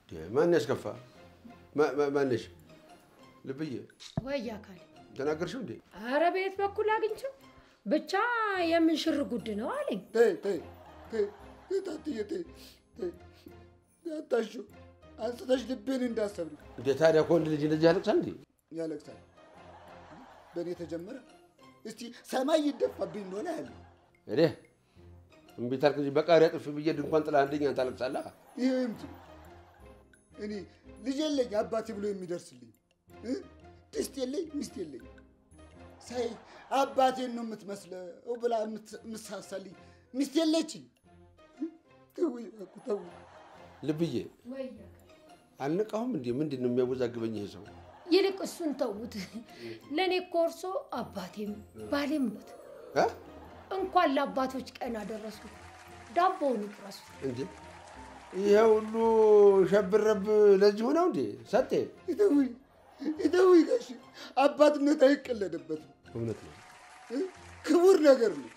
ማን ያስከፋ? ማ- ማ- ማነሽ? ልብዬ ወይ አካል ተናገርሽው እንዴ? አረ ቤት በኩል አግኝቼው ብቻ የምንሽር ጉድ ነው አለኝ። ተይ ተይ ተይ ተይ ታትዬ ተይ ተይ አታሽው አንስተሽ ልቤን እንዳሰብር እንዴ ታዲያ ከወንድ ልጅ እንደዚህ ያለቅሳል እንዴ? ያለቅሳል። በእኔ ተጀመረ። እስቲ ሰማይ ይደፋብኝ እንደሆነ ያለ እዴ እምቢ ታልክ እንጂ በቃሪያ ጥፊ ብዬ ድንኳን ጥላ አንደኛ ታለቅሳለህ። ይህ እምት እኔ ልጅ የለኝ አባቴ ብሎ የሚደርስልኝ እ? ድስት የለኝ ሚስት የለኝ ሳይ አባቴን ነው የምትመስለው ብላ የምት- የምትሳሳልኝ ሚስት የለችኝ። ተውኝ እባክህ ተውኝ። ልብዬ ወይ አልነቃሁም እንዴ? ምንድን ነው የሚያወዛግበኝ ይሄ ሰው? ይልቅ እሱን ተዉት። ለእኔ እኮ እርሶ አባቴም ባሌም ኖት። እ? እንኳን ለአባቶች ቀን አደረሱ። ዳቦውን ይቅረሱ። እንዴ ይሄ ሁሉ ሸብረብ ለዚህ ሆነው እንዴ? ሰጤ ይተውኝ ይተውኝ ጋሽ አባትነት አይቀለድበትም። እውነት ነው። እ? ክቡር ነገር ነው።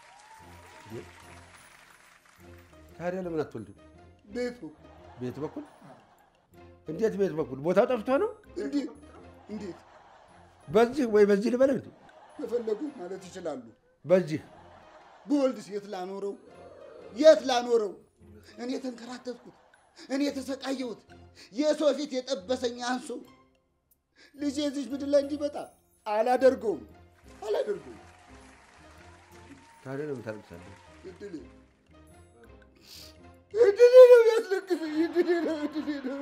ታዲያ ለምን አትወልድም? ቤቱ ቤት በኩል እንዴት? ቤት በኩል ቦታው ጠፍቶ ነው? እንዴት እንዴት በዚህ ወይ በዚህ ልበልህ እንዴ? ከፈለጉ ማለት ይችላሉ። በዚህ ብወልድስ የት ላኖረው? የት ላኖረው? እኔ የተንከራተትኩት እኔ የተሰቃየሁት የሰው ፊት የጠበሰኝ አንሶ ልጄ እዚች ምድር ላይ እንዲመጣ አላደርገውም አላደርገውም። ታዲያ ለምን ታለቅሳለህ? እድሌ እድሌ ነው ያስለቅሰኝ። እድሌ ነው እድሌ ነው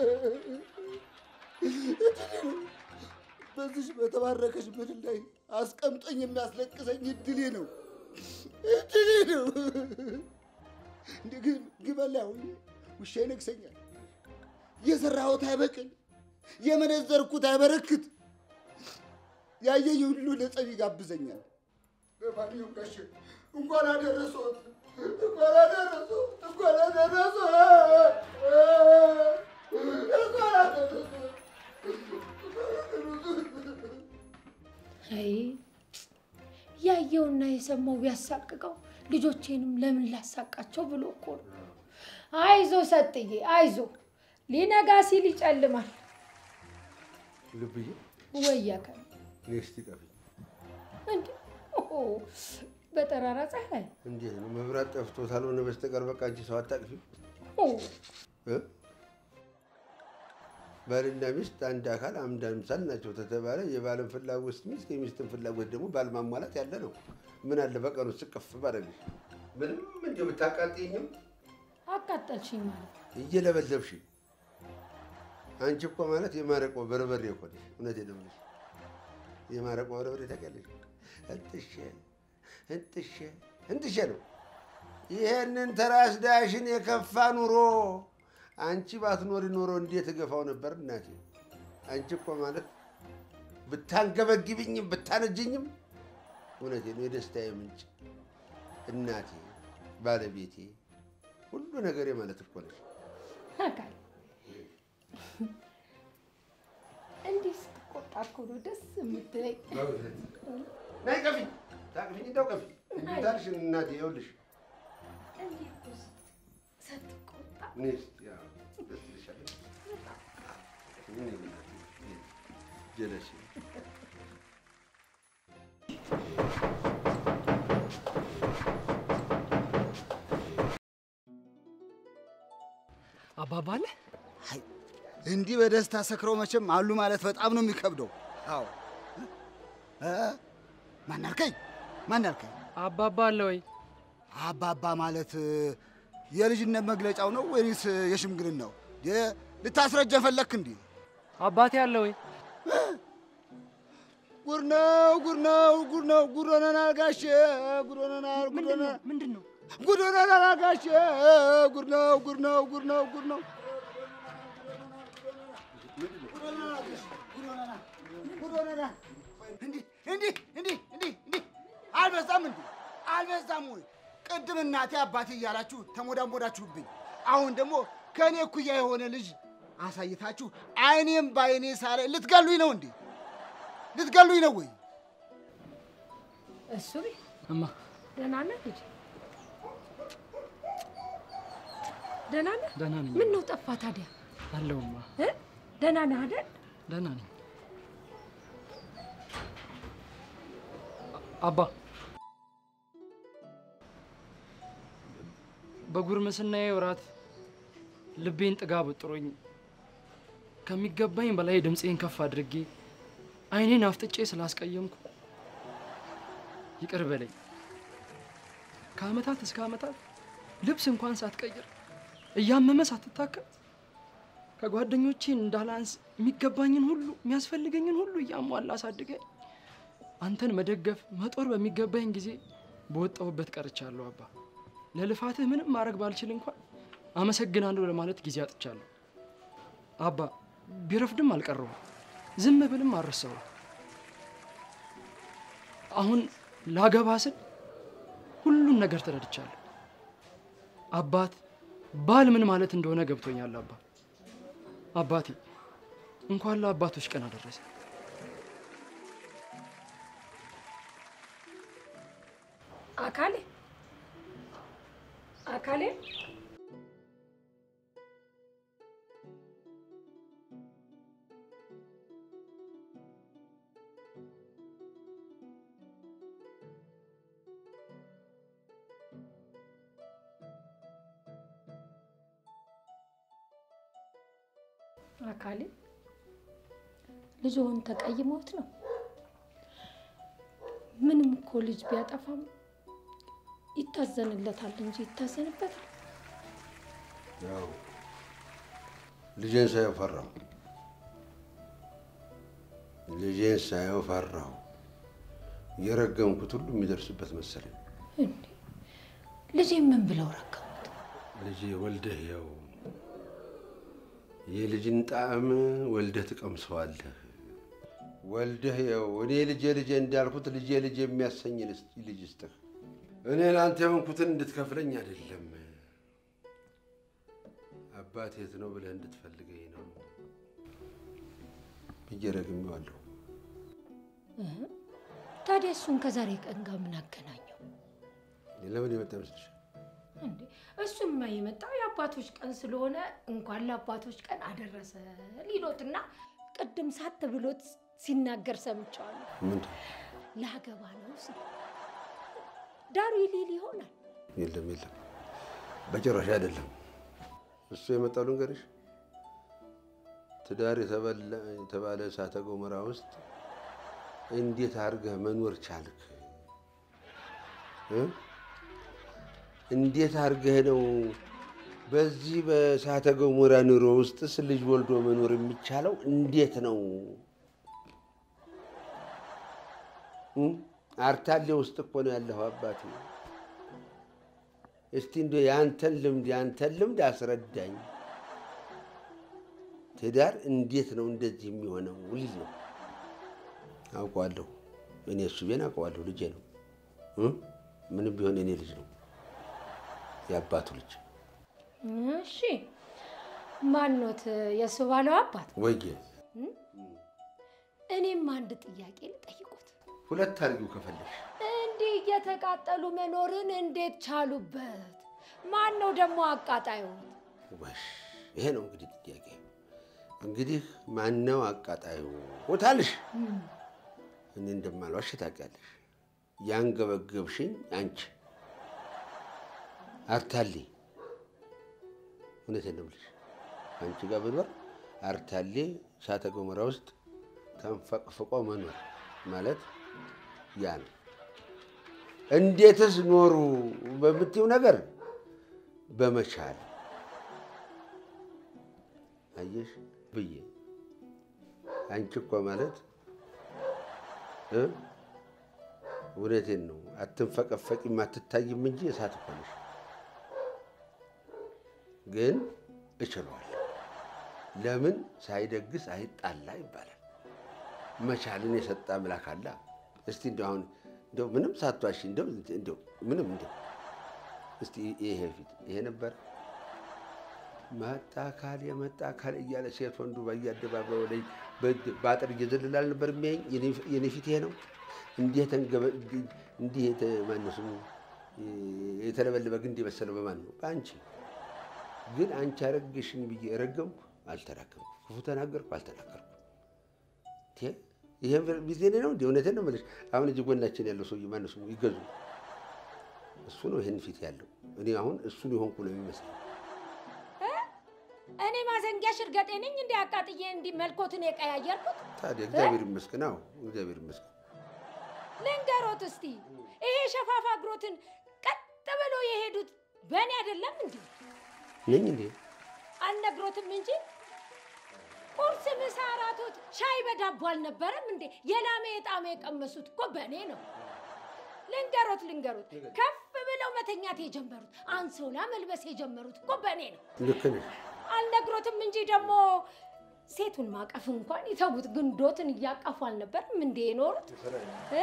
እድሌ ነው። በዚች በተባረከች ምድር ላይ አስቀምጦኝ የሚያስለቅሰኝ እድሌ ነው እድሌ ነው። እንደ ግ- ግመል ላይ አሁን ውሻ ይነግሰኛል። የሰራሁት አይበቅል፣ የመነዘርኩት አይበረክት፣ ያየኝ ሁሉ ለጸብ ይጋብዘኛል። ለማንኛውም ጋሼ እንኳን አደረሶት እንኳን አደረሶት እንኳን አደረሶት እንኳን አደረሶት አይ ያየውና የሰማው ቢያሳቅቀው ልጆቼንም ለምን ላሳቃቸው ብሎ እኮ ነው። አይዞ ሰጥዬ አይዞ፣ ሊነጋ ሲል ይጨልማል። ልብዬ ወይ አካል እኔ እስቲ ቀፊኝ። እንዴ ኦሆ፣ በጠራራ ፀሐይ እንዴት ነው መብራት ጠፍቶ ካልሆነ በስተቀር በቃ አንቺ ሰው አታቅፊ። ኦ፣ ባልና ሚስት አንድ አካል አንድ አምሳል ናቸው ተተባለ የባልን ፍላጎት ሚስት የሚስትን ፍላጎት ደግሞ ባል ማሟላት ያለ ነው። ምን አለ በቀኑ ስቅፍ ባደረግሽ ምንም እንዲ ብታቃጥኝም አቃጠልሽኝ ማለት እየለበለብሽ አንቺ እኮ ማለት የማረቆ በርበሬ እኮ ነሽ። እውነቴን ነው የምልሽ። የማረቆ በርበሬ ታውቂያለሽ? እንጥሼ እንጥሼ እንጥሼ ነው። ይሄንን ተራስ ዳሽን የከፋ ኑሮ አንቺ ባትኖሪ ኖሮ እንዴት እገፋው ነበር እናቴ። አንቺ እኮ ማለት ብታንገበግብኝም ብታነጅኝም እውነቴ ነው የደስታዬ ምንጭ እናቴ፣ ባለቤቴ፣ ሁሉ ነገሬ ማለት እኮ ነሽ። አካል እንዲህ ስትቆጣ እኮ ነው ደስ የምትለኝ። ናይ ቀፊ ታቅፊኝ እንደው ቀፊ እንታልሽ እናቴ ይኸውልሽ እንዲህ እኮ ስትቆጣ እኔ እስኪ ያው ደስ ይልሻል። እኔ እናቴ ጀለሽ አባባ አለ አይ እንዲህ በደስታ ሰክረው መቼም አሉ ማለት በጣም ነው የሚከብደው። አዎ እ? ማን አልከኝ? ማን አልከኝ? አባባ አለ ወይ? አባባ ማለት እ፣ የልጅነት መግለጫው ነው ወይስ የሽምግልናው? የ- ልታስረጀን ፈለክ እንዴ? አባቴ አለ ወይ? ጉድ ነው ጉድ ነው ጉድ ነው ጉድ ሆነናል ጋሼ ጉድ ሆነናል ጉድ ሆነናል ምንድን ነው? ጉድ ሆነናል ጋሼ ጉድ ነው ጉድ ነው ጉድ ነው ጉድ ነው ጉድ ሆነናል ጋሼ፣ ጉድ ሆነናል ጉድ ሆነናል። እንዲህ እንዲህ እንዲህ እንዲህ እንዲህ አልበዛም እንዴ? አልበዛም ወይ? ቅድም እናቴ አባቴ እያላችሁ ተሞዳሞዳችሁብኝ። አሁን ደግሞ ከእኔ እኩያ የሆነ ልጅ አሳይታችሁ አይኔም በአይኔ ሳለ ልትገሉኝ ነው እንዴ? ልትገሉኝ ነው ወይ? እሱ ቤት እማ ደህና ነህ ልጅ? ደህና ነህ? ደህና ነኝ። ምን ነው ጠፋ ታዲያ? አለውማ እ? ደህና ነህ አይደል? ደህና ነኝ። አባ በጉርምስናዬ ወራት ልቤን ጥጋብ ጥሮኝ ከሚገባኝ በላይ ድምፄን ከፍ አድርጌ ዓይኔን አፍጥጬ ስላስቀየምኩ ይቅር በለኝ። ከዓመታት እስከ ዓመታት ልብስ እንኳን ሳትቀይር እያመመ ሳትታከም ከጓደኞቼ እንዳላንስ የሚገባኝን ሁሉ የሚያስፈልገኝን ሁሉ እያሟላ አሳድገኝ አንተን መደገፍ መጦር በሚገባኝ ጊዜ በወጣሁበት ቀርቻለሁ። አባ ለልፋትህ ምንም ማድረግ ባልችል እንኳን አመሰግናለሁ ለማለት ጊዜ አጥቻለሁ። አባ ቢረፍድም አልቀረውም፣ ዝም ብልም አልረሳውም። አሁን ላገባ ስል ሁሉን ነገር ተረድቻለሁ። አባት ባል ምን ማለት እንደሆነ ገብቶኛል። አባ አባቴ እንኳን ለአባቶች ቀን አደረሰ። አካሌ አካሌ አካሌ ልጅዎን ተቀይሞት ነው? ምንም እኮ ልጅ ቢያጠፋም ይታዘንለታል እንጂ ይታዘንበታል? ያው ልጄን ሳየው ፈራሁ። ልጄን ሳየው ፈራሁ። የረገምኩት ሁሉ የሚደርስበት መሰለኝ። እንዴ ልጄ ምን ብለው ረገሙት? ልጄ ወልደህ ያው የልጅን ጣዕም ወልደህ ትቀምሰዋለህ። ወልደህ ያው እኔ ልጄ ልጄ እንዳልኩት ልጄ ልጄ የሚያሰኝ ልጅ ስጥህ። እኔ ለአንተ የሆንኩትን እንድትከፍለኝ አይደለም፣ አባት የት ነው ብለህ እንድትፈልገኝ ነው ብዬ ረግሜዋለሁ። ታዲያ እሱን ከዛሬ ቀን ጋር ምን አገናኘው? ለምን የመጣ ይመስልሻል? እንዴ እሱማ የመጣው የአባቶች ቀን ስለሆነ እንኳን ለአባቶች ቀን አደረሰ ሊሎትና ቅድም ሳት ብሎት ሲናገር ሰምቸዋለሁ። ምንድን ላገባ ነው ሲል ዳሩ ይሊል ይሆናል። የለም የለም፣ በጭራሽ አይደለም። እሱ የመጣው ልንገርሽ፣ ትዳር የተበላ- የተባለ እሳተ ገሞራ ውስጥ እንዴት አድርገህ መኖር ቻልክ? እ? እንዴት አድርገህ ነው በዚህ በእሳተ ገሞራ ኑሮ ውስጥስ ልጅ ወልዶ መኖር የሚቻለው? እንዴት ነው? እ? አርታሌ ውስጥ እኮ ነው ያለኸው አባቴ። እስቲ እንደ የአንተን ልምድ የአንተን ልምድ አስረዳኝ። ትዳር እንዴት ነው እንደዚህ የሚሆነው? ልጅ ነው አውቀዋለሁ። እኔ እሱ ቤን አውቀዋለሁ። ልጄ ነው እ? ምንም ቢሆን እኔ ልጅ ነው የአባቱ ልጅ እሺ ማኖት የእሱ ባለው አባት? ወየ እኔም አንድ ጥያቄ ልጠይቁት። ሁለት አድርጊው ከፈለሽ እንዲህ እየተቃጠሉ መኖርን እንዴት ቻሉበት? ማን ነው ደግሞ አቃጣዩ? ወሽ ይሄ ነው እንግዲህ ጥያቄ። እንግዲህ ማነው አቃጣዩ ቦታልሽ? እኔ እንደማልዋሽ ታውቂያለሽ። ያንገበገብሽኝ አንቺ አርታሌ። እውነቴን ነው የምልሽ። አንቺ ጋር ብኖር አርታሌ እሳተ ገሞራ ውስጥ ተንፈቅፍቆ መኖር ማለት ያ ነው። እንዴትስ ኖሩ በምትይው ነገር በመቻል አየሽ ብዬ አንቺ እኮ ማለት እ እውነቴን ነው አትንፈቀፈቂም አትታይም እንጂ እሳት እኮ ነሽ። ግን እችለዋለሁ። ለምን ሳይደግስ አይጣላ ይባላል። መቻልን የሰጠ አምላክ አለ። እስቲ እንደው አሁን እንደው ምንም ሳትዋሺ እንደው እንደው ምንም እንደው እስቲ ይሄ ፊት ይሄ ነበር መጣ አካል የመጣ አካል እያለ ሴት ወንዱ በየአደባባዩ ላይ በአጥር እየዘለለ አልነበር የሚያየኝ? የኔ ፊት ይሄ ነው። እንዲህ የተንገበ እንዲህ የተ- ማነው ስሙ የተለበለበ ግንድ የመሰለው በማን ነው? በአንቺ። ግን አንቺ አረግሽኝ ብዬ ረገምኩ። አልተናገርኩም። ክፉ ተናገርኩ አልተናገርኩም። ቴ ይሄ ጊዜ ነው እንዲ እውነቴን ነው የምልሽ። አሁን እዚህ ጎናችን ያለው ሰውዬ ማነው ስሙ? ይገዙ እሱ ነው ይህን ፊት ያለው። እኔ አሁን እሱን የሆንኩ ነው የሚመስለው። እኔ ማዘንጊያ ሽርገጤ ነኝ እንዲ አቃጥዬ እንዲ መልኮትን የቀያየርኩት ታዲያ እግዚአብሔር ይመስገን። አዎ እግዚአብሔር ይመስገን። ልንገሮት እስቲ ይሄ ሸፋፋ እግሮትን ቀጥ ብሎ የሄዱት በእኔ አይደለም እንዲ ነኝ እንዴ? አልነግሮትም እንጂ ቁርስ፣ ምሳ፣ እራቶት ሻይ በዳቦ አልነበረም እንዴ? የላሜ የጣሜ የቀመሱት እኮ በእኔ ነው። ልንገሮት ልንገሮት ከፍ ብለው መተኛት የጀመሩት አንሶላ መልበስ የጀመሩት እኮ በእኔ ነው። ልክ ነሽ። አልነግሮትም እንጂ ደግሞ ሴቱን ማቀፍ እንኳን ይተዉት፣ ግንዶትን እያቀፉ አልነበርም እንዴ የኖሩት እ?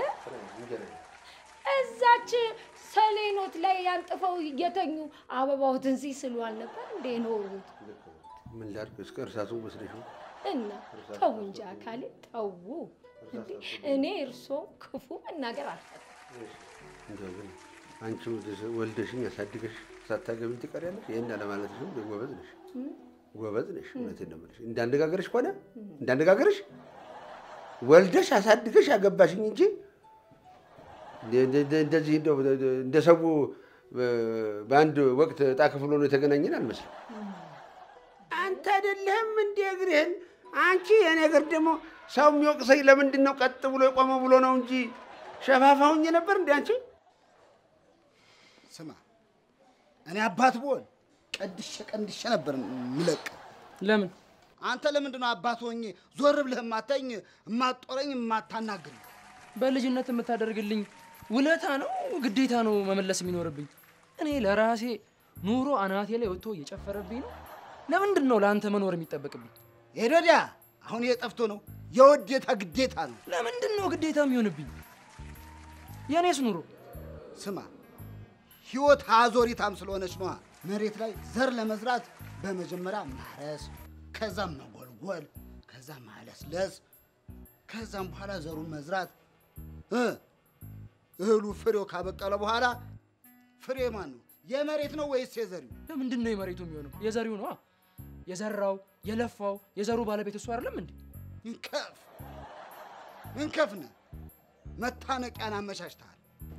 እዛች ሰሌኖት ላይ ያንጥፈው እየተኙ አበባውትን ሲስሉ አልነበር እንዴ የኖሩት? ምን ላድርግ? እስከ እርሳቱ መስለሽ ነው። እና ተው እንጂ አካሌ ተዉ። እንዴ እኔ እርስዎ ክፉ መናገር አልፈልግም። እንደው ግን አንቺ ወልደሽ- ወልደሽኝ ያሳድገሽ ሳታገቢኝ ትቀሪያለሽ። ይህን አለማለትሽም ጎበዝ ነሽ፣ ጎበዝ ነሽ። እውነቴን ነው የምልሽ። እንዳነጋገርሽ ከሆነ እንዳነጋገርሽ ወልደሽ አሳድገሽ ያገባሽኝ እንጂ እንደ- እንደ- እንደዚህ እንደው እንደ ሰው በአንድ ወቅት ዕጣ ክፍል ሆኖ የተገናኘን አልመስልም። አንተ አይደለህም እንደ እግርህን አንቺ የኔ እግር ደግሞ ሰው የሚወቅሰኝ ለምንድን ነው ቀጥ ብሎ የቆመ ብሎ ነው እንጂ ሸፋፋውኝ ነበር እንደ አንቺ ስማ እኔ አባት ብሆን ቀድሼ ቀንድሼ ነበር ምለቅ። ለምን አንተ ለምንድን ነው አባት ሆኜ ዞር ብለህ የማታኝ የማጦረኝ የማታናግር? በልጅነት የምታደርግልኝ ውለታ ነው ግዴታ ነው መመለስ የሚኖርብኝ? እኔ ለራሴ ኑሮ አናቴ ላይ ወጥቶ እየጨፈረብኝ ነው። ለምንድን ነው ለአንተ መኖር የሚጠበቅብኝ? ሄዶዲያ አሁን ይሄ ጠፍቶ ነው የውዴታ ግዴታ ነው። ለምንድን ነው ግዴታ የሚሆንብኝ? የእኔስ ኑሮ ስማ ህይወት አዞሪታም ስለሆነች ነዋ። መሬት ላይ ዘር ለመዝራት በመጀመሪያ ማረስ፣ ከዛም መጎልጎል፣ ከዛም ማለስለስ፣ ከዛም በኋላ ዘሩን መዝራት እ እህሉ ፍሬው ካበቀለ በኋላ ፍሬ ማን ነው? የመሬት ነው ወይስ የዘሪው? ለምንድን ነው የመሬቱ የሚሆነው? የዘሪው ነዋ። የዘራው የለፋው የዘሩ ባለቤት እሱ አይደለም እንዴ? እንከፍ እንከፍ ነህ። መታነቂያን አመቻችተሃል።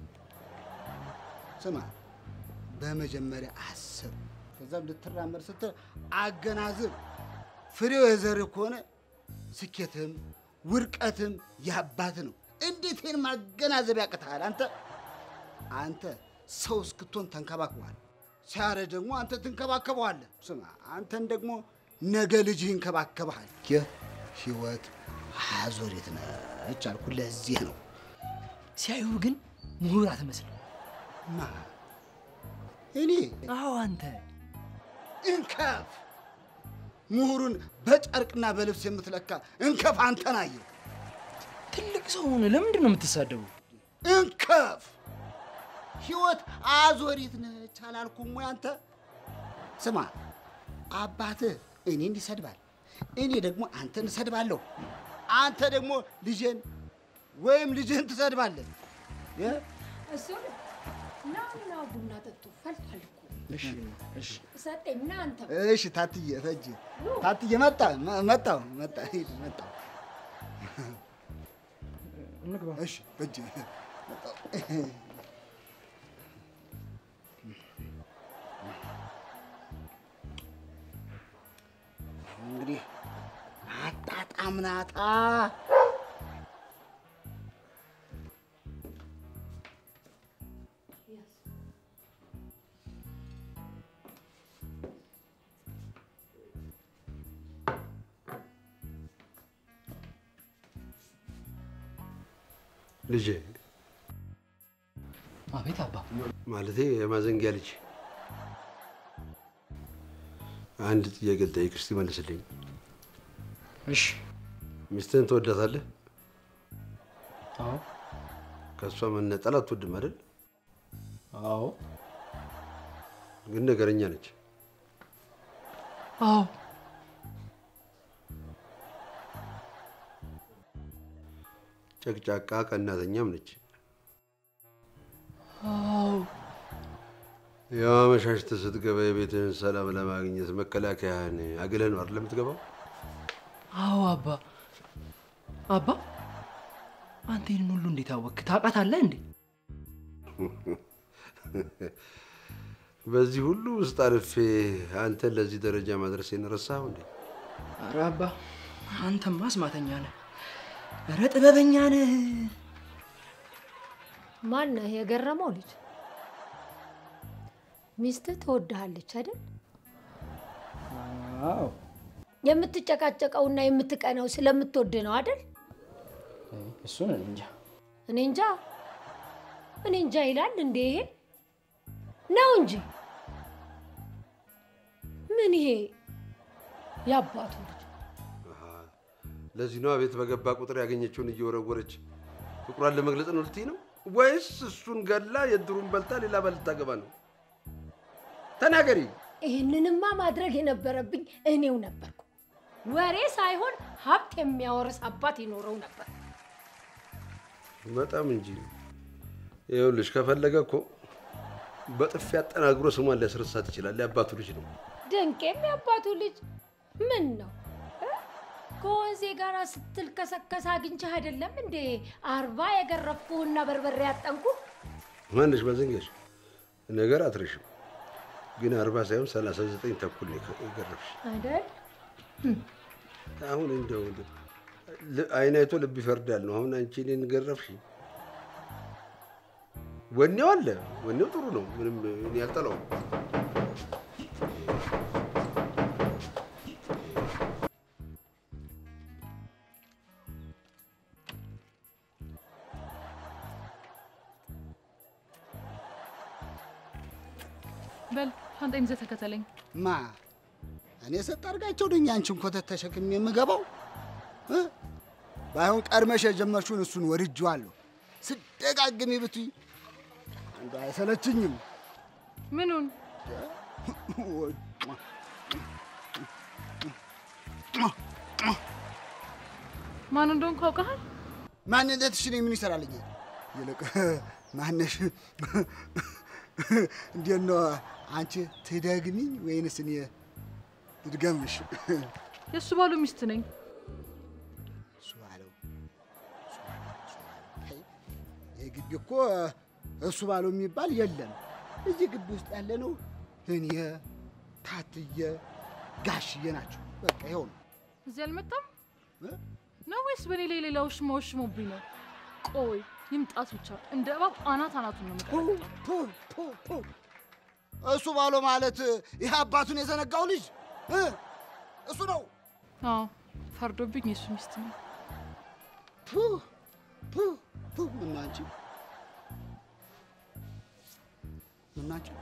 ስማ በመጀመሪያ አስብ፣ ከዛም ልትራመድ ስትል አገናዝብ። ፍሬው የዘርህ ከሆነ ስኬትም ውድቀትም ያባት ነው። እንዴት ይህን ማገናዘብ ያቅትሃል? አንተ አንተ ሰው እስክትሆን ተንከባክበዋል። ሲያረጅ ደግሞ አንተ ትንከባከበዋለህ። ስማ አንተን ደግሞ ነገ ልጅህ ይንከባከበሃል። ይህ ህይወት አዙሪት ነች አልኩ። ለዚህ ነው ሲያዩ ግን ምሁር አትመስልም። ማ እኔ አዎ አንተ እንከፍ ምሁሩን በጨርቅና በልብስ የምትለካ እንከፍ አንተን አየሁ። ትልቅ ሰው ሆነ ለምንድን ነው የምትሳደቡ? እንከፍ ህይወት አዞሪት ነች አላልኩም ወይ አንተ? ስማ አባትህ እኔን ይሰድባል፣ እኔ ደግሞ አንተን እሰድባለሁ። አንተ ደግሞ ልጄን ወይም ልጅህን ትሰድባለህ። የ- እሱ ና ና ቡና ጠጡ ፈልቷል እኮ እሺ እሺ ሰጠኝ ና አንተ እሺ ታትዬ ተጅ ታትዬ መጣ መ- መጣሁ መጣ ሂድ መጣሁ። እንግባ። እሺ እጅ መጣሁ። እንግዲህ አጣጣምናታ ልጄ አቤት አባ። ማለቴ የማዘንጊያ ልጅ አንድ ጥያቄ ልጠይቅህ፣ እስቲ መልስልኝ። እሺ። ሚስትህን ትወዳታለህ? አዎ ከእሷ መነጠል አትወድም አይደል? አዎ ግን ነገረኛ ነች። አዎ ጨቅጫቃ ቀናተኛም ነች። አዎ ያው አመሻሽተህ ስትገባ የቤትህን ሰላም ለማግኘት መከላከያህን አግለህ ነው አይደል የምትገባው? አዎ አባ አባ አንተ ይህንን ሁሉ እንዴት አወቅክ? ታውቃታለህ እንዴ? በዚህ ሁሉ ውስጥ አልፌ አንተን ለዚህ ደረጃ ማድረሴን ረሳኸው እንዴ? ኧረ አባ አንተማ አስማተኛ ነህ። ኧረ ጥበበኛ ነህ። ማነህ የገረመው ልጅ? ሚስትህ ትወድሃለች አይደል? አዎ የምትጨቃጨቀውና የምትቀናው ስለምትወድ ነው አይደል? እሱን እኔ እንጃ። እኔ እንጃ እኔ እንጃ ይላል እንዴ? ይሄ ነው እንጂ ምን ይሄ የአባቱ ልጅ ለዚህ ነዋ ቤት በገባ ቁጥር ያገኘችውን እየወረወረች ፍቅሯን ለመግለጽ ነው ልትይ ነው ወይስ እሱን ገላ የድሩን በልታ ሌላ በልታ ገባ ነው? ተናገሪ። ይህንንማ ማድረግ የነበረብኝ እኔው ነበርኩ። ወሬ ሳይሆን ሀብት የሚያወርስ አባት ይኖረው ነበር። በጣም እንጂ ይኸውልሽ፣ ከፈለገ እኮ በጥፊ አጠናግሮ ስሟን ሊያስረሳት ይችላል። የአባቱ ልጅ ነው። ድንቄም የአባቱ ልጅ ምን ነው እ? ከወንዜ ጋር ስትልከሰከስ አግኝቼህ አይደለም እንዴ አርባ የገረፍኩህና በርበሬ ያጠንኩ ማንሽ መዘንገሽ ነገር አትረሽም፣ ግን አርባ ሳይሆን ሰላሳ ዘጠኝ ተኩል ነው የገረፍሽ። አይደል? አሁን እንደው እንደው ል- አይን አይቶ ልብ ይፈርዳል ነው። አሁን አንቺ እኔን ገረፍሽ። ወኔው አለ፣ ወኔው ጥሩ ነው። ምንም እኔ አልጠላውም። በል ሻንጣዬን ይዘህ ተከተለኝ። ማ እኔ ሰጥ አድርጋቸው ነኝ አንቺን ኮተት ተሸክሜ የምገባው እ? ባይሆን ቀድመሽ የጀመርሽውን እሱን ወድጄዋለሁ። ስደጋግሚ ብትይ አንዱ አይሰለችኝም። ምኑን? ማን እንደሆንኩ አውቀሃል? ማንነትሽ እኔ ምን ይሰራልኛል? ይልቅ ማነሽ? እንዴት ነው አንቺ ትደግሚኝ ወይንስ እኔ ልድገምሽ? የእሱ ባሉ ሚስት ነኝ። እሱ ባለው እሱ ባለው፣ እሱ ባለው። አይ፣ ይህ ግቢ እኮ እሱ ባለው የሚባል የለም። እዚህ ግቢ ውስጥ ያለ ነው እኔ ታትየ ጋሽዬ ናቸው። በቃ ይኸው ነው። እዚህ አልመጣም እ? ነው ወይስ በእኔ ላይ ሌላ ውሽማ ወሽሞብኝ ነው? ቆይ ይምጣት ብቻ እንደ እባብ አናት አናቱን ነው ፑ የምቀጠቅጠው። ፑ ፑ ፑ። እሱ ባለው ማለት ይህ አባቱን የዘነጋው ልጅ እ? እሱ ነው። አዎ ፈርዶብኝ የእሱ ሚስት ነው። ፑ ፑ ፑ። ምነው አንቺ ምነው አንቺ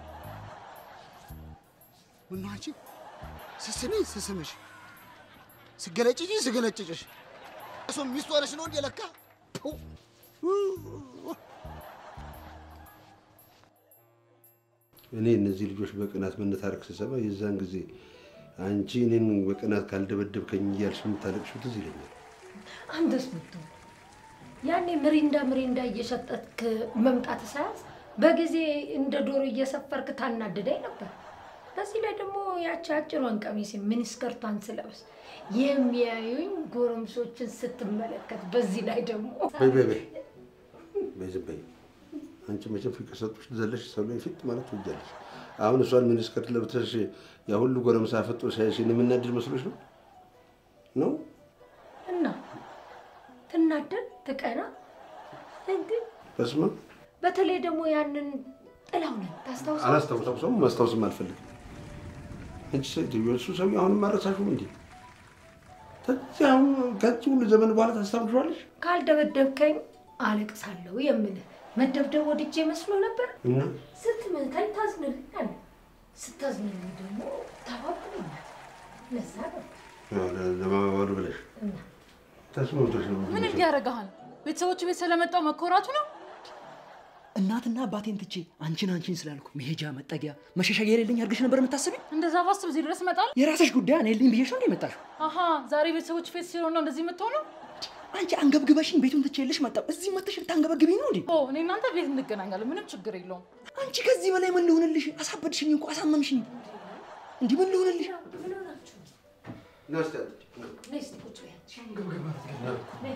ምነው አንቺ ስስሚ ስስምሽ ስገለጭጭ ስገለጭጭሽ እሱ ሚስት ሆነሽ ነው እንዴ ለካ ፑ እኔ እነዚህ ልጆች በቅናት መነታረክ ስሰማ የዛን ጊዜ አንቺ እኔን በቅናት ካልደበደብከኝ እያልሽ የምታለቅሽው ትዝ ይለኛል። አንተስ ብትሆን ያኔ ምሪንዳ ምሪንዳ እየሸጠትክ መምጣት ሳያዝ በጊዜ እንደ ዶሮ እየሰፈርክ ታናድደኝ ነበር። በዚህ ላይ ደግሞ ያቺ አጭሯን ቀሚስ ሚኒስከርቷን ስለብስ የሚያዩኝ ጎረምሶችን ስትመለከት፣ በዚህ ላይ ደግሞ በይ በይ በይ በይ ዝም በይ። አንቺ መቼም ፍቅር ሰጡሽ ዘለሽ ሰው ላይ ፊት ማለት ትወጃለሽ። አሁን እሷን ሚኒስከርት ለብተሽ ያ ሁሉ ጎረምሳ ፈጦ ሳይሽ እኔ የምናድድ መስሎሽ ነው ነው? እና ትናደድ ትቀና እንዴ? በስመ አብ በተለይ ደግሞ ያንን ጥላውንን ታስታውሳ አላስታውሰውም፣ ማስታወስም አልፈልግም። አንቺ ሴትዮ እሱ ሰው አሁንም አረሳሽም እንዴ? ከዚህ አሁን ከዚህ ሁሉ ዘመን በኋላ ታስታውሻለሽ? ካልደበደብከኝ አለቅሳለሁ የምልህ መደብደብ ወድጄ መስሎ ነበር። እና ስትመታኝ ታዝንልኛለህ፣ ስታዝንልኝ ደግሞ ታባብለኛል። ለዛ ነው ያው ለ- ለማባበል ብለሽ እና ተስማምቶሽ ነው ምን እንዲያደርግሃል? ቤተሰቦቹ ቤት ስለመጣው መኮራቱ ነው። እናትና አባቴን ትቼ አንቺን አንቺን ስላልኩ መሄጃ መጠጊያ መሸሸጊያ የሌለኝ አድርገሽ ነበር የምታስቢኝ? እንደዛ ባስብ እዚህ ድረስ እመጣለሁ። የራስሽ ጉዳይ እኔ የለኝ ብዬሽ ነው እንደ የመጣሽው? አሀ ዛሬ ቤተሰቦች ፌት ሲሆን ነው እንደዚህ የምትሆነው? አንቺ አንገብግበሽኝ ቤቱን ትቼልሽ መጣሁ። እዚህ መጥተሽ ልታንገበግቢኝ ነው እንዴ? ኦ እኔ እናንተ ቤት እንገናኛለን፣ ምንም ችግር የለውም። አንቺ ከዚህ በላይ ምን ልሆንልሽ? አሳበድሽኝ እኮ አሳመምሽኝ። እንዲህ ምን ልሆንልሽ? ምን ሆናችሁ? ና እስኪ አትጭ፣ ና። ነይ እስኪ ቁጭ በይ አንቺ። ነይ።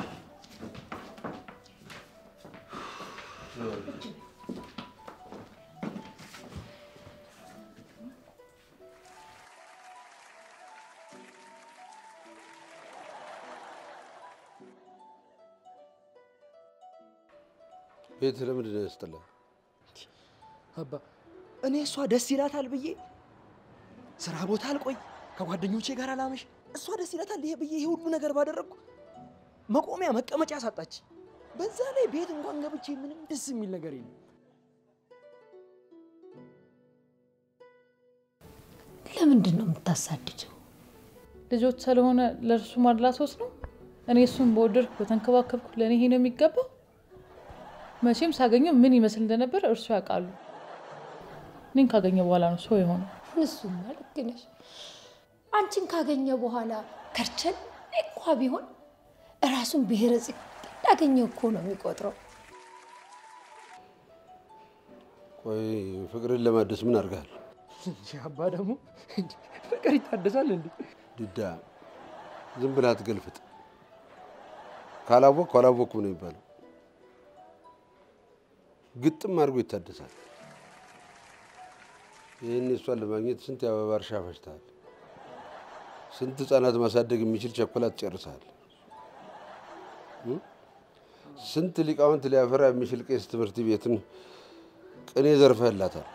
ቤት ለምንድን ነው ያስጠላ? አባ እኔ እሷ ደስ ይላታል ብዬ ስራ ቦታ አልቆይ፣ ከጓደኞቼ ጋር አላመሽ፣ እሷ ደስ ይላታል ይሄ ብዬ ይሄ ሁሉ ነገር ባደረግኩ መቆሚያ መቀመጫ ሳጣች። በዛ ላይ ቤት እንኳን ገብቼ ምንም ደስ የሚል ነገር የለም። ለምንድን ነው የምታሳድደው? ልጆች ስለሆነ ለእርሱ ማድላቶት ነው። እኔ እሱን በወደድኩ በተንከባከብኩ ለእኔ ይሄ ነው የሚገባው። መቼም ሳገኘው ምን ይመስል እንደነበር እርሱ ያውቃሉ። እኔን ካገኘ በኋላ ነው ሰው የሆነው። እሱማ ልክ ነሽ። አንቺን ካገኘ በኋላ ከርቸን እንኳ ቢሆን እራሱን ብሔረ ጽጌ እንዳገኘ እኮ ነው የሚቆጥረው። ቆይ ፍቅርን ለማደስ ምን አድርገሃል? እንጂ አባ ደግሞ ፍቅር ይታደሳል እንዴ? ድዳ ዝም ብለህ አትገልፍጥ። ካላወቅኩ አላወቅኩም ነው የሚባለው። ግጥም አድርጎ ይታደሳል። ይህን እሷን ለማግኘት ስንት የአበባ እርሻ ፈጅተሃል። ስንት ህፃናት ማሳደግ የሚችል ቸኮላት ጨርሰሃል። ስንት ሊቃውንት ሊያፈራ የሚችል ቄስ ትምህርት ቤትን ቅኔ ዘርፈህላታል።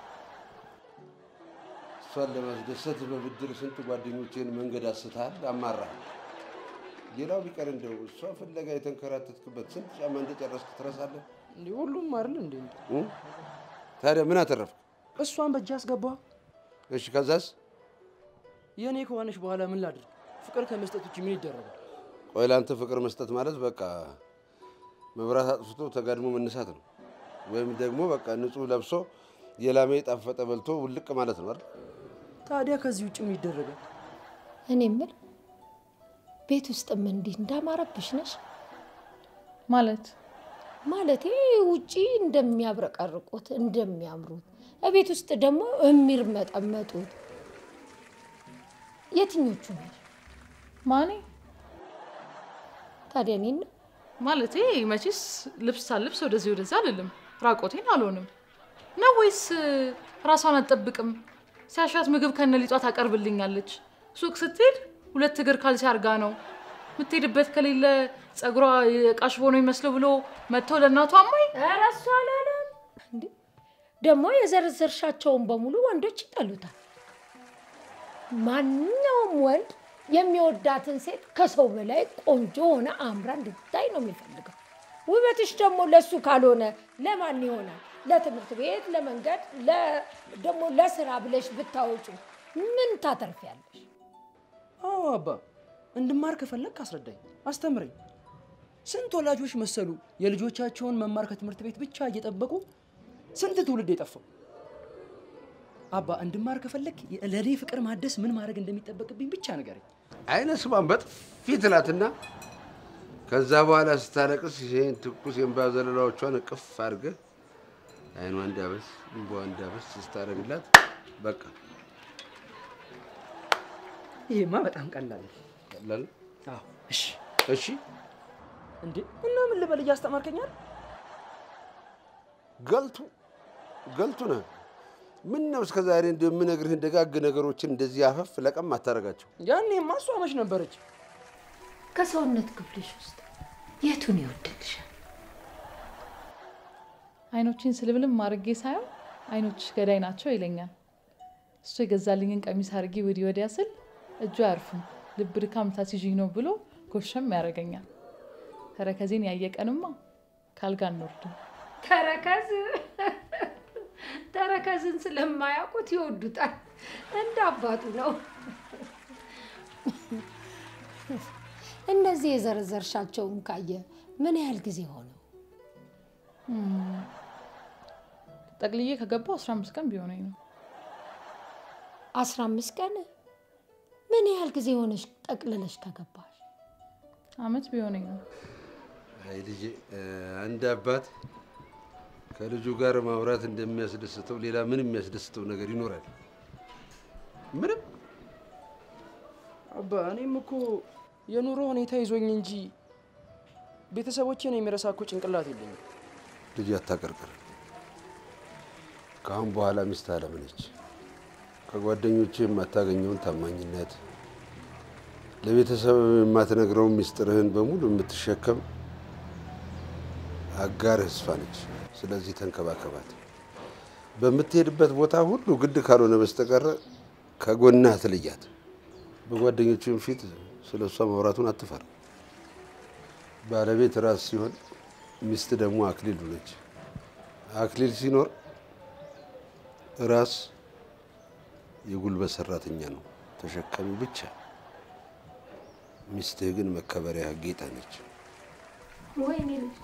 እሷን ለማስደሰት በብድር ስንት ጓደኞችን መንገድ አስተሃል፣ አማራሃል። ሌላው ቢቀር እንደው እሷ ፍለጋ የተንከራተትክበት ስንት ጫማ እንደጨረስክ ትረሳለህ? እንዴ ሁሉም አይደል እንዴ? እ? ታዲያ ምን አተረፍክ? እሷን በእጅ አስገባ። እሺ ከዛስ? የእኔ ከሆነች በኋላ ምን ላድርግ? ፍቅር ከመስጠት ውጭ ምን ይደረጋል? ቆይ ለአንተ ፍቅር መስጠት ማለት በቃ መብራት አጥፍቶ ተጋድሞ መነሳት ነው፣ ወይም ደግሞ በቃ ንጹህ ለብሶ የላሜ ጣፈጠ በልቶ ውልቅ ማለት ነው አይደል? ታዲያ ከዚህ ውጭ ምን ይደረጋል? እኔ የምል ቤት ውስጥም እንዲህ እንዳማረብሽ ነሽ ማለት ማለቴ ውጪ እንደሚያብረቀርቁት እንደሚያምሩት እቤት ውስጥ ደግሞ የሚርመጠመጡት የትኞቹ ነሽ? ማኔ ታዲያ እኔን ነው ማለቴ መቼስ ልብስ ሳልብስ ወደዚህ ወደዛ አልልም፣ ራቆቴን አልሆንም ነው ወይስ ራሷን አትጠብቅም? ሲያሻት ምግብ ከነሊጧ ታቀርብልኛለች። ሱቅ ስትሄድ ሁለት እግር ካልሲ አርጋ ነው የምትሄድበት። ከሌለ ጸጉሯ የቃሽቦ ነው ይመስለው ብሎ መጥቶ ለእናቷ አማኝ ኧረ እሱ አላለም እንዴ። ደግሞ የዘረዘርሻቸውን በሙሉ ወንዶች ይጠሉታል። ማንኛውም ወንድ የሚወዳትን ሴት ከሰው በላይ ቆንጆ ሆነ አምራ እንድታይ ነው የሚፈልገው። ውበትሽ ደግሞ ለሱ ካልሆነ ለማን ይሆናል? ለትምህርት ቤት፣ ለመንገድ፣ ለ- ደግሞ ለስራ ብለሽ ብታወጩ ምን ታተርፊያለሽ? አዎ አባ፣ እንድማር ከፈለግ አስረዳኝ፣ አስተምረኝ። ስንት ወላጆች መሰሉ የልጆቻቸውን መማር ከትምህርት ቤት ብቻ እየጠበቁ ስንት ትውልድ የጠፋው። አባ እንድማር ከፈለግ ለእኔ ፍቅር ማደስ ምን ማድረግ እንደሚጠበቅብኝ ብቻ ንገረኝ። አይነ ስሟን በጥፊ ትላትና ከዛ በኋላ ስታለቅስ ይሄን ትኩስ የእንባ ዘለላዎቿን እቅፍ አድርገህ አይኗ እንዳበስ እንባ እንዳበስ ስታደርግላት በቃ ይሄማ በጣም ቀላል ነው። ቀላል ነው። አዎ እሺ። እሺ እንዴ እና ምን ልበል እያስተማርከኛል? ገልቱ ገልቱ ነህ። ምን ነው እስከ ዛሬ እንደምነግርህን ደጋግ ነገሮችን እንደዚህ አፈፍ ለቀም አታደርጋቸው። ያኔማ እሷ መች ነበረች? ከሰውነት ክፍልሽ ውስጥ የቱን ይወደድሻል? አይኖችን ስልብልም አድርጌ ሳየው አይኖችሽ ገዳይ ናቸው ይለኛል። እሱ የገዛልኝን ቀሚስ አድርጌ ወዲህ ወዲያ ስል እጁ አያርፍም፣ ልብ ድካም ታሲዥኝ ነው ብሎ ጎሸም ያደርገኛል። ተረከዜን ያየቀንማ ካልጋ እንወርድም። ተረከዝ ተረከዝን ስለማያውቁት ይወዱታል። እንደ አባቱ ነው። እነዚህ የዘረዘርሻቸውን ካየ ምን ያህል ጊዜ ሆነው? ጠቅልዬ ከገባው 15 ቀን ቢሆነኝ ነው። አስራ አምስት ቀን ምን ያህል ጊዜ ሆነሽ ጠቅልለሽ ከገባሽ? አመት ቢሆነኝ ነው። አይ ልጄ፣ አንድ አባት ከልጁ ጋር ማውራት እንደሚያስደስተው ሌላ ምን የሚያስደስተው ነገር ይኖራል? ምንም። አባ እኔም እኮ የኑሮ ሁኔታ ይዞኝ እንጂ ቤተሰቦቼን የሚረሳ እኮ ጭንቅላት የለኝም። ልጅ አታቀርቅር። ከአሁን በኋላ ሚስት አለምነች። ከጓደኞች የማታገኘውን ታማኝነት፣ ለቤተሰብ የማትነግረውን ሚስጥርህን በሙሉ የምትሸከም አጋርህ እሷ ነች። ስለዚህ ተንከባከባት። በምትሄድበት ቦታ ሁሉ ግድ ካልሆነ በስተቀረ ከጎናህ አትለያት። በጓደኞችም ፊት ስለ እሷ ማውራቱን አትፈራ። ባለቤት ራስ ሲሆን ሚስት ደግሞ አክሊሉ ነች። አክሊል ሲኖር ራስ የጉልበት ሰራተኛ ነው፣ ተሸካሚ ብቻ። ሚስትህ ግን መከበሪያ ጌጣ ነች። ወይኔ ልጅ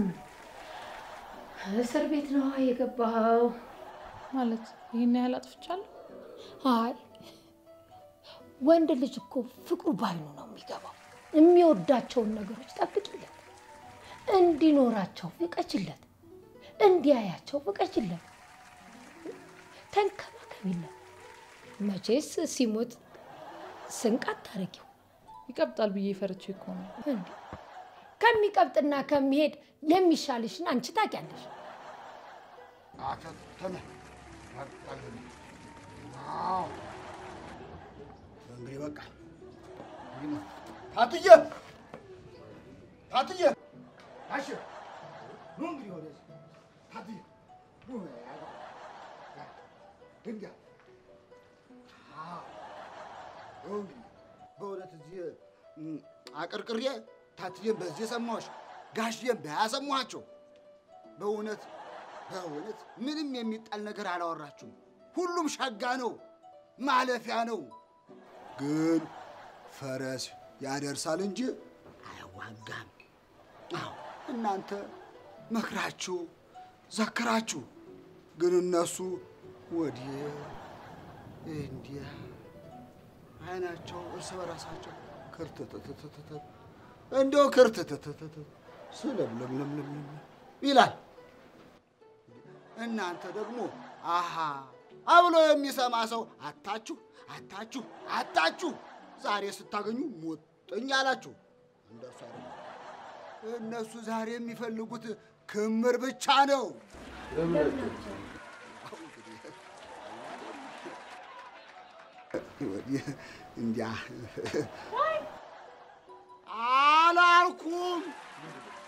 እስር ቤት ነው የገባኸው? ማለት ይህን ያህል አጥፍቻለሁ? አይ ወንድ ልጅ እኮ ፍቅሩ ባይኑ ነው የሚገባው። የሚወዳቸውን ነገሮች ጠብቂለት፣ እንዲኖራቸው ፍቀጅለት፣ እንዲያያቸው ፍቀጅለት፣ ተንከባከቢለት። መቼስ ሲሞት ስንቅ አታረጊው። ይቀብጣል ብዬ ፈርቼ እኮ ነው። እንዴ ከሚቀብጥና ከሚሄድ የሚሻልሽን አንቺ ታውቂያለሽ። አተተነ አዎ እንግዲህ በቃ ታትዬ ታትዬ አሽ ኑ እንግዲህ ወደዚህ ታትዬ ኑ ድንጋ እንግዲህ በእውነት እዚህ እም፣ አቀርቅሬ ታትዬን በዚህ ሰማሁሽ ጋሽዬን ባያሰማኋቸው በእውነት በእውነት ምንም የሚጣል ነገር አላወራችሁም። ሁሉም ሸጋ ነው፣ ማለፊያ ነው። ግን ፈረስ ያደርሳል እንጂ አያዋጋም። አዎ እናንተ መክራችሁ ዘክራችሁ፣ ግን እነሱ ወዲህ እንዲያ አይናቸው እርስ በራሳቸው ክርትትትትት እንደው ክርትትትትት ስለምለምለምለምለም ይላል። እናንተ ደግሞ አሃ አብሎ የሚሰማ ሰው አታችሁ አታችሁ አታችሁ ዛሬ ስታገኙ ሞጥኝ አላችሁ። እንደሱ አይደለም። እነሱ ዛሬ የሚፈልጉት ክምር ብቻ ነው። ወዲህ እንዲያ አላልኩም